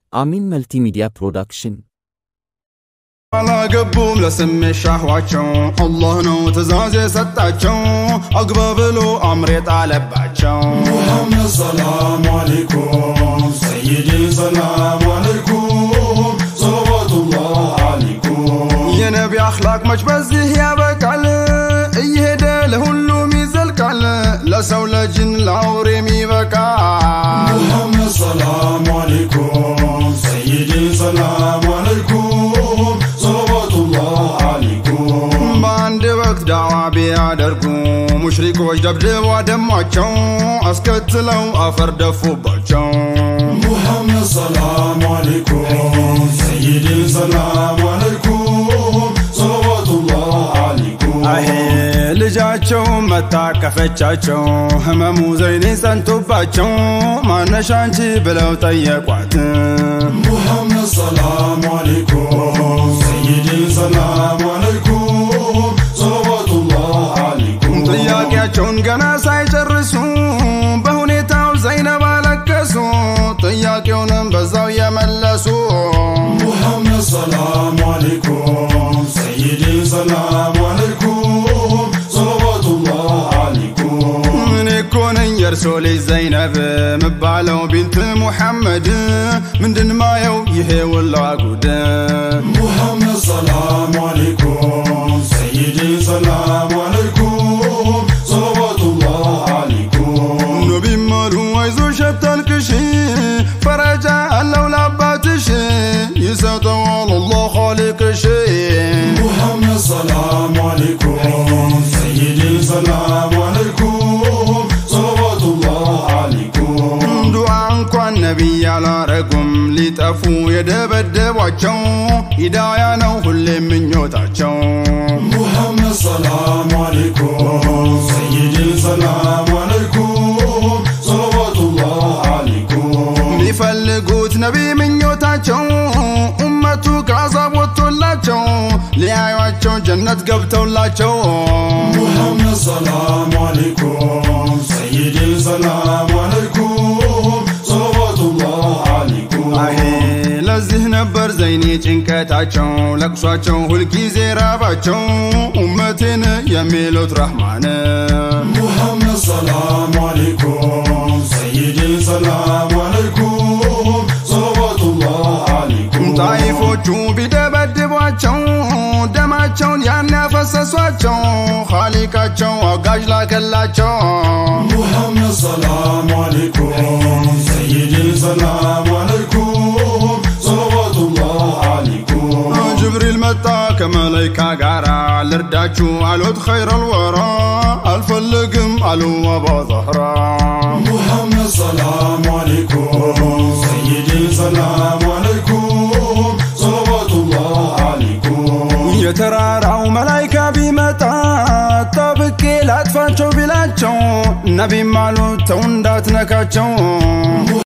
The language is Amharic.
አሚን መልቲሚዲያ ፕሮዳክሽን አላገቡም ለስሜ ሻህዋቸው አላህ ነው ትእዛዝ የሰጣቸው አግባ ብሎ አምር የጣለባቸው ሙሐመድ ሰላም አለይኩም ሰይዲ ሰላም አለይኩም ሰለዋቱላህ አለይኩም የነቢ አኽላቅ መች በዚህ ያበቃል እየሄደ ለሁሉም ይዘልቃል ለሰው ለጅን ለአውሬም ይበቃል ሙሐመድ ሰላም አለይኩም ሰይዲ ሰላም አለይኩም ሰለዋቱላህ አለይኩም በአንድ ወቅት ዳዋ ቢያደርጉ ሙሽሪኮች ደብድበው አደሟቸው አስከትለው አፈር ደፉባቸው ሙሐመድ ሰላም አለይኩም ሰይዲ ሰላም አለይኩም ሰለዋቱላህ አለይኩም አሄ ልጃቸው መታቀፈቻቸው ህመሙ ዘይኔ ጸንቶባቸው ማነሽ አንቺ ብለው ጠየቋት ሙሐመድ ሰላም አለይኩም ሰይዲ ሰላም አለይኩም ሰለዋቱላህ አለይኩም ጥያቄያቸውን ገና ሳይጨርሱ በሁኔታው ዘይነብ አለቀሱ ጥያቄውንም በዛው የመለሱ ሙሐመድ ሰላም አለይኩም ሰይዲ ሰላም አለይኩም ሰለዋቱላህ አለይኩም እኔ እኮ ነኝ የእርሶ ልጅ ዘይነብ ምባለው ቢንት ሙሐመድ ምንድን ማየው ይሄ ውላ ጉድ ሙሐመድ ሰላም አለይኩም ሰይዲ ሰላም አለይኩም ሰለዋቱላህ አለይኩም ነቢም አሉ አይዞሽ አታልቅሽ ፈረጃ አለው ለአባትሽ ይሰጠዋል አላህ ኻሊቅሽ ሙሐመድ ሰላም አለይኩም ሰይዲ ሰላም አለይኩም ሰለዋቱላህ አለይኩም ዱዓ እንኳን ነቢይ አላረጉም ሊጠፉ የደበደቧቸው ሂዳያ ነው ሁሌም ምኞታቸው ሙሐመድ ሰላም አለይኩም ሰይዲ ሰላም አለይኩም ሰለዋቱላህ አለይኩም ሊፈልጉት ነቢ ምኞታቸው ኡመቱ ከአዛብ ወጥቶላቸው ሊያዩቸው ጀነት ገብተውላቸው ሙሐመድ ሰላም አለይኩም ሰይዲ ሰላም አለይኩም ሰለዋቱላህ አለይኩም አሄ ለዚህ ነበር ዘይኔ ጭንቀታቸው ለቅሷቸው ሁልጊዜ ራባቸው ኡመቴን የሚሉት ረህማን ሙሐመድ ሰላም አለይኩም ሰይዲ ሰላም አለይኩም ሰለዋቱላህ አለይኩም ጣይፎቹ ቢደበድቧቸው ደማቸውን ያን ያፈሰሷቸው ኻሊቃቸው አጋዥ ላከላቸው ሙሐመድ ሰላም አለይኩም ሰይዲ ሰላም አለይኩም ሰለዋቱላህ አለይኩም ጅብሪል መጣ ከመላይካ ጋራ ልርዳችሁ አሉት ኸይረል ወራ አልፈልግም አሉ አባ ዛህራ ሙሐመድ ሰላም አለይኩም ሰይዲ ሰላም አለይኩም ሰለዋቱላህ አለይኩም የተራራው መላይካ ቢመጣ ጠብቄ ላጥፋቸው ቢላቸው ነቢም አሉት ተው እንዳትነካቸው